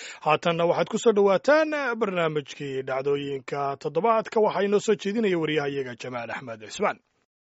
haatanna waxaad ku soo dhowaataan barnaamijkii dhacdooyinka toddobaadka waxaa inoo soo jeedinaya waryahayaga jamaal axmed cismaan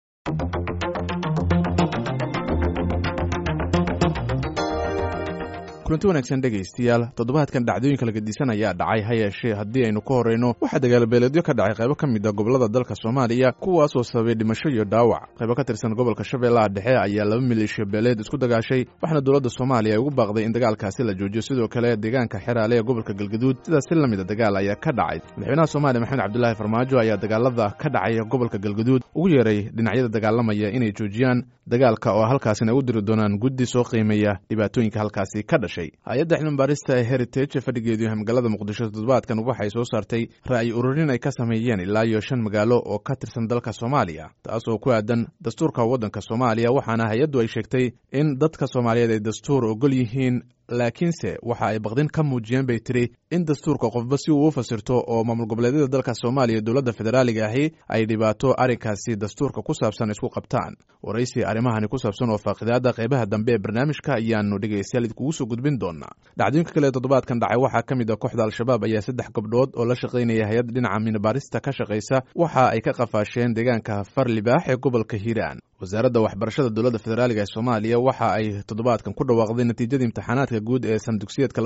kulanti wanaagsan dhegaystayaal toddobaadkan dhacdooyinka laga disan ayaa dhacay ha yeeshee haddii aynu ka horrayno waxaa dagaalbeeleedyo ka dhacay qaybo ka mid a gobollada dalka soomaaliya kuwaasoo sababay dhimasho iyo dhaawac qaybo ka tirsan gobolka shabeellaha dhexe ayaa laba maleeshiya beeleed isku dagaashay waxaana dowladda soomaaliya ay ugu baaqday in dagaalkaasi la joojiyo sidoo kale deegaanka xeraale ee gobolka galgaduud sidaas si la mid a dagaal ayaa ka dhacay madaxweynaha soomaaliya maxamed cabdulaahi farmaajo ayaa dagaalada ka dhacay gobolka galgaduud ugu yeeray dhinacyada dagaalamaya inay joojiyaan dagaalka oo halkaasina u diri doonaan guddi soo qiimeeya dhibaatooyinka halkaasi ka dhashay hay-adda cilmibaarista ee heritage fadhigeedu yahay magaalada muqdisho toddobaadkan waxay soo saartay ra'yi ururin ay ka sameeyeen ilaa iyo shan magaalo oo ka tirsan dalka soomaaliya taasoo ku aadan dastuurka waddanka soomaaliya waxaana hay-addu ay sheegtay in dadka soomaaliyeed ay dastuur ogol yihiin laakiinse waxa ay baqdin ka muujiyeen bay tiri in dastuurka qofba si uu u fasirto oo maamul goboleedyada dalka soomaaliya dowladda federaaliga ahi ay dhibaato arrinkaasi dastuurka ku saabsan isku qabtaan waraysi arrimahani ku saabsan oo faaqidaada qaybaha dambe ee barnaamijka ayaanu dhegaystayaal idkugu soo gudbin doonaa dhacdooyinka kale toddobaadkan dhacay waxaa ka mid a kooxda al-shabaab ayaa saddex gabdhood oo la shaqaynaya hay-ad dhinaca minabaarista ka shaqaysa waxa ay ka qafaasheen deegaanka farlibaax ee gobolka hiiraan wasaaradda waxbarashada dowladda federaaliga ee soomaaliya waxa ay toddobaadkan ku dhawaaqday natiijada imtixaanaadka guud ee sanadugsiyeedka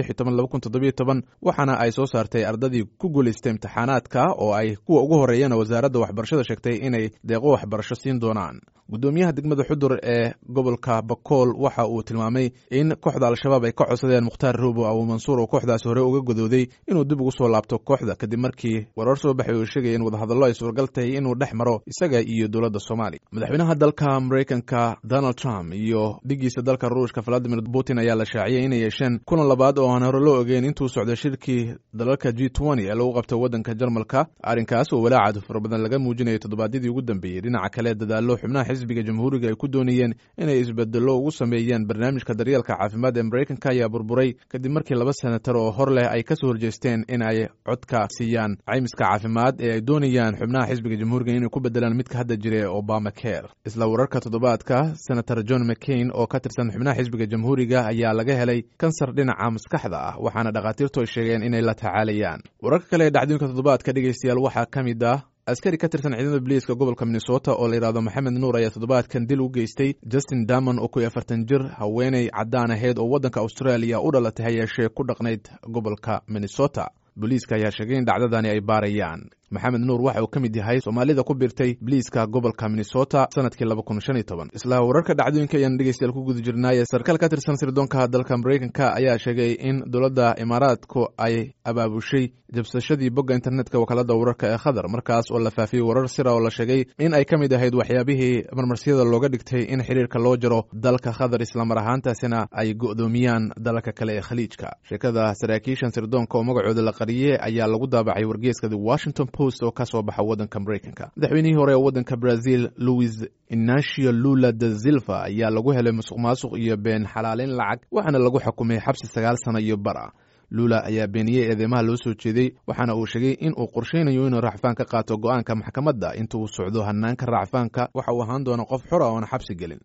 waxaana ay soo saartay ardadii ku guulaystay imtixaanaadka oo ay kuwa ugu horreeyana wasaaradda waxbarashada sheegtay inay deeqo waxbarasho siin doonaan guddoomiyaha degmada xudur ee gobolka bakool waxa uu tilmaamay in kooxda al-shabaab ay ka codsadeen mukhtaar roobo abu mansuur oo kooxdaasi hore uga godooday inuu dib ugu soo laabto kooxda kadib markii warar soo baxay oo sheegaya in wadahadallo ay suuragal tahay inuu dhex maro isaga iyo dowladda soomaaliya madaxweynaha dalka maraykanka donald trump iyo dhigiisa dalka ruushka valadimir putin ayaa la shaaciyay inay yeesheen kulan labaad oo aan hore loo ogeyn intuu socdo shirkii dalalka g ee lagu qabto waddanka jarmalka arrinkaas oo walaacaad fara badan laga muujinayo toddobaadyadii ugu dambeeyey dhinaca kale dadaallo xubnaha xisbiga jamhuuriga ay ku doonayeen inay isbedello ugu sameeyeen barnaamijka daryeelka caafimaad ee maraykanka ayaa burburay kadib markii laba senatar oo hor leh ay ka soo horjeesteen in ay codka siiyaan caymiska caafimaad ee ay doonayaan xubnaha xisbiga jamhuuriga inay ku bedelaan midka hadda jira ee obama care isla wararka toddobaadka senator john mccain oo ka tirsan xubnaha xisbiga jamhuuriga ayaa laga helay kansar dhinaca maskaxda ah waxaana dhakhaatiirtu ay sheegeen inay la tacaalayaan wararka kale ee dhacdooyinka toddobaadka dhegaystayaal waxaa ka mid ah askari ka tirsan ciidamada biliiska gobolka minnesota oo la yidhahdo maxamed nuur ayaa toddobaadkan dil u geystay justin damon oo koy afartan jir haweeney caddaan ahayd oo waddanka australia u dhalatay hayeeshee ku dhaqnayd gobolka minnesota booliiska ayaa sheegay in dhacdadani ay baarayaan maxamed nuur waxa uu ka mid yahay soomaalida ku biirtay biliiska gobolka minnesota sanadkii laba kun shan iyo toban isla wararka dhacdooyinka ayaan dhegeystayaal ku guda jirnaaye sarkaal ka tirsan sirdoonka dalka maraykanka ayaa sheegay in dowladda imaaraadku ay abaabushay jabsashadii bogga internetka wakaalada wararka ee khadar markaas oo la faafiyey warar sira oo la sheegay in ay ka mid ahayd waxyaabihii marmarsiyada looga dhigtay in xiriirka loo jaro dalka khadar islamar ahaantaasina ay go'doomiyaan dalalka kale ee khaliijka sheekada saraakiishan sirdoonka oo magacooda la qariyey ayaa lagu daabacay wargeeska the washington post oo ka soo baxa waddanka maraykanka madaxweynihii hore ee waddanka brazil louis inacio lula da silva ayaa lagu helay musuq maasuq iyo been xalaaleyn lacag waxaana lagu xukumay xabsi sagaal sano iyo bara lula ayaa beeniyey eedeymaha loo soo jeeday waxaana uu sheegay in uu qorshaynayo inuu racfaan ka qaato go'aanka maxkamadda inta uu socdo hanaanka racfaanka waxa uu ahaan doona qof xora oona xabsi gelin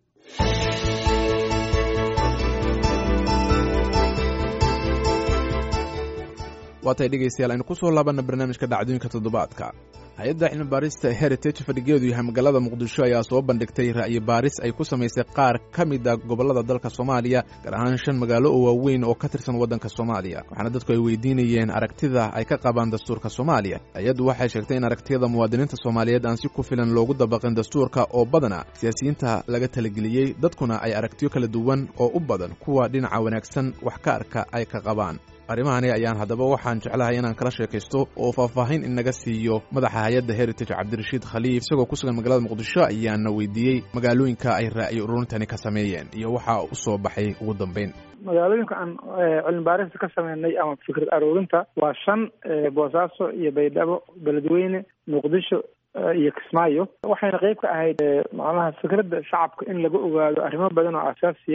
waatay dhegaystayaal aynu ku soo laabanna barnaamijka dhacdooyinka toddobaadka hay-adda cilmi baarista heritage fadhigeedu yahay magaalada muqdisho ayaa soo bandhigtay ra'yi baaris ay ku samaysay qaar ka mid a gobollada dalka soomaaliya gaar ahaan shan magaalo oo waaweyn oo ka tirsan waddanka soomaaliya waxaana dadku ay weydiinayeen aragtida ay ka qabaan dastuurka soomaaliya hay-addu waxay sheegtay in aragtiyada muwaadiniinta soomaaliyeed aan si ku filan loogu dabaqin dastuurka oo badana siyaasiyiinta laga talageliyey dadkuna ay aragtiyo kala duwan oo u badan kuwa dhinaca wanaagsan wax ka arka ay ka qabaan arrimahani ayaan haddaba waxaan jeclahay inaan kala sheekaysto oo faahfaahin inaga siiyo madaxa hay-adda heritage cabdirashiid khaliif isagoo ku sugan magaalada muqdisho ayaana weydiiyey magaalooyinka ay ra'yi ururintani ka sameeyeen iyo waxa u soo baxay ugu dambeyn magaalooyinka aan cilmi baarista ka sameynay ama fikrad aruurinta waa shan boosaaso iyo baydhabo beledweyne muqdisho iyo kismaayo waxayna qeyb ka ahayd macnaha fikradda shacabka in laga ogaado arrimo badan oo asaasiya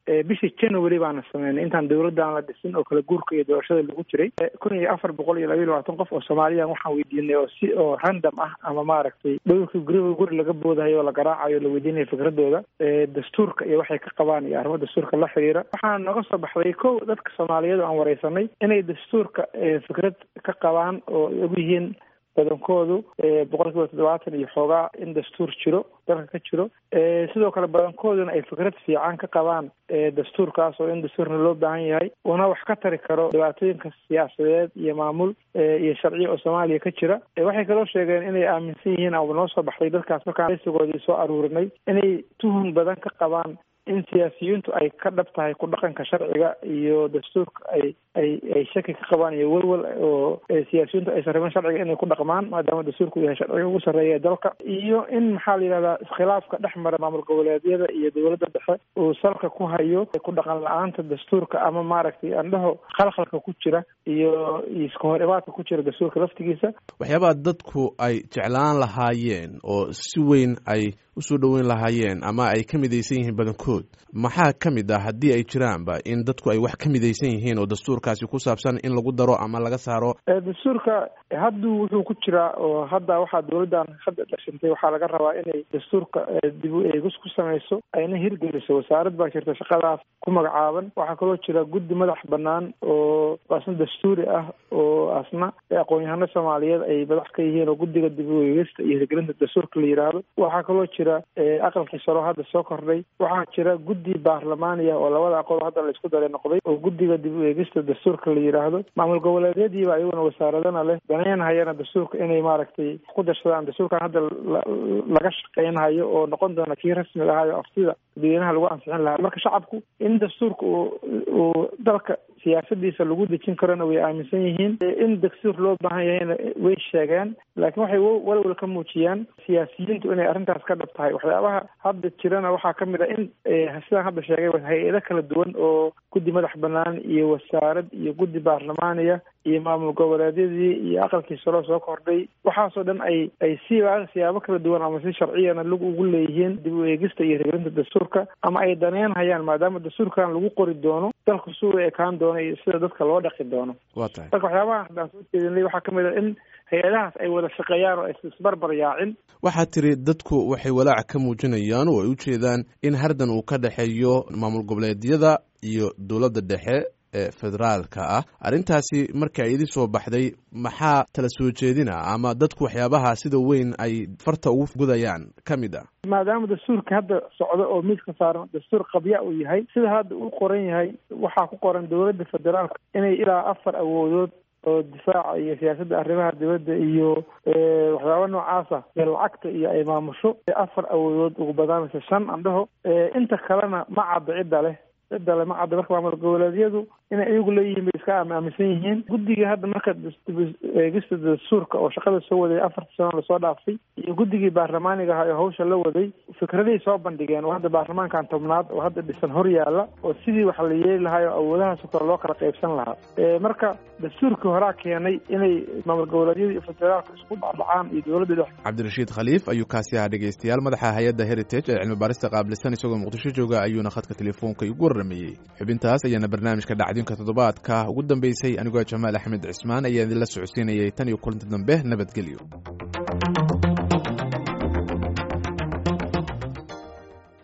bishii january baana sameynay intaan dowladdan la dhisin oo kala guurka iyo doorashada lagu jiray kun iyo afar boqol iyo laba iyo labaatan qof oo soomaaliyan waxaan weydiinay oo si oo random ah ama maaragtay dhowrkii guriga guri laga boodahayo oo la garaacayo la weydiinayo fikradooda dastuurka iyo waxay ka qabaan iyo arrimo dastuurka la xiriira waxaa noga soo baxday kow dadka soomaaliyeed oo aan wareysanay inay dastuurka fikrad ka qabaan oo ay og yihiin badankoodu boqol kiiba toddobaatan iyo xoogaa in dastuur jiro dalka ka jiro sidoo kale badankooduna ay fikrad fiican ka qabaan dastuurkaas oo in dastuurna loo baahan yahay una wax ka tari karo dhibaatooyinka siyaasadeed iyo maamul iyo sharciya oo soomaaliya ka jira waxay kaloo sheegeen inay aaminsan yihiin ama noo soo baxday dadkaas markaan raysigoodii soo aruurinay inay tuhun badan ka qabaan in siyaasiyiintu ay ka dhab tahay ku dhaqanka sharciga iyo dastuurka ay ay ay shaki ka qabaan iyo welwel oo siyaasiyiintu aysan rabin sharciga inay ku dhaqmaan maadaama dastuurku yahay sharciga ugu sarreeya ee dalka iyo in maxaa la yidhahdaa iskhilaafka dhex mara maamul goboleedyada iyo dowladda dhexe uu salka ku hayo ku dhaqan la-aanta dastuurka ama maaragtay andhaho khalkhalka ku jira iyo iska hor imaadka ku jira dastuurka laftigiisa waxyaabaha dadku ay jeclaan lahaayeen oo si weyn ay usoo dhoweyn lahaayeen ama ay ka midaysan yihiin badankood maxaa ka mid ah haddii ay jiraanba in dadku ay wax ka midaysan yihiin oo dastuurkaasi ku saabsan in lagu daro ama laga saaro dastuurka hadduu wuxuu ku jiraa oo hadda waxaa dowladdan hadda dhashintay waxaa laga rabaa inay dastuurka dib u eegis ku samayso ayna hirgeliso wasaarad baa jirta shaqadaas ku magacaaban waxaa kaloo jira guddi madax banaan oo asna dastuuri ah oo asna aqoon-yahano soomaaliyeed ay madax ka yihiin oo guddiga dib u eegista iyo hirgelinta dastuurka la yidhaahdo waxaa kaloo jira aqalkii saro hadda soo kordhay waxaa jira guddi baarlamaaniya oo labada aqoon hadda la isku daray noqday oo guddiga dib u eegista dastuurka la yidhaahdo maamul goboleedyadiiba ayaguna wasaaradana leh danaynhayana dastuurka inay maaragtay ku darsadaan dastuurkan hadda laga shaqeynhayo oo noqon doona kii rasmiga ahayo aftida dadweynaha lagu ansixin lahaa marka shacabku in dastuurka uu uu dalka siyaasadiisa lagu dejin karona way aaminsan yihiin in dastuur loo baahan yahayna way sheegeen laakiin waxay walwal ka muujiyaan siyaasiyiintu inay arrintaas ka dhab tahay waxyaabaha hadda jirana waxaa ka mid a in sidaan hadda sheegay hay-ado kala duwan oo guddi madax banaan iyo wasaarad iyo guddi baarlamaaniya iyo maamul goboleedyadii iyo aqalkii saro soo kordhay waxaasoo dhan ay ay si siyaabo kala duwan ama si sharciyana lag ugu leeyihiin dib u eegista iyo hirgelinta dastuurka ama ay daneynhayaan maadaama dastuurkan lagu qori doono dalku suu ekaan doono iyo sida dadka loo dhaqi doono wa tahay marka waxyaabaha haddaan soo jeedinay waxaa ka mid a in hay-adahaas ay wada shaqeeyaan oo aysa isbarbar yaacin waxaad tiri dadku waxay walaac ka muujinayaan oo ay u jeedaan in hardan uu ka dhexeeyo maamul goboleedyada iyo dowladda dhexe ee federaalka ah arrintaasi marka ay idin soo baxday maxaa tala soo jeedina ama dadku waxyaabaha sida weyn ay farta ugu gudayaan ka mid ah maadaama dastuurka hadda socdo oo miiska saaran dastuur qabya uu yahay sida hadda uu qoran yahay waxaa ku qoran dowladda federaalka inay ilaa afar awoodood oo difaaca iyo siyaasadda arrimaha dibadda iyo waxyaaba noocaasa ee lacagta iyo ay maamusho afar awoodood ugu badaanaysa shan andhaho inta kalena ma cadda cidda leh cidda le ma cadda marka maamul goboleedyadu inay iyagu leeyihiin bay iska aaminsan yihiin guddiga hadda marka eegista dastuurka oo shaqada soo waday afartii sano lasoo dhaafay iyo guddigii baarlamaaniga ahaa oo hawsha la waday fikradahay soo bandhigeen oo hadda baarlamaankan tobnaad oo hadda dhisan hor yaalla oo sidii wax la yeeli lahaa oo awoodahaasoo kale loo kala qaybsan lahaa marka dastuurkii horaa keenay inay maamul goboleedyada iyo federaalka isku dhacdhacaan iyo dowladda dhex cabdirashiid khaliif ayuu kaasi ahaa dhegeystayaal madaxa hay-adda heritage ee cilmi baarista qaabilsan isagoo muqdisho jooga ayuuna khadka telefoonka igu warrameeyey xubintaas ayaana barnaamijka dhacdinka toddobaadka ugu dambeysay anigoo jamaal axmed cismaan ayaa idinla socodsiinayay tan iyo kulanti dambe nabadgelyo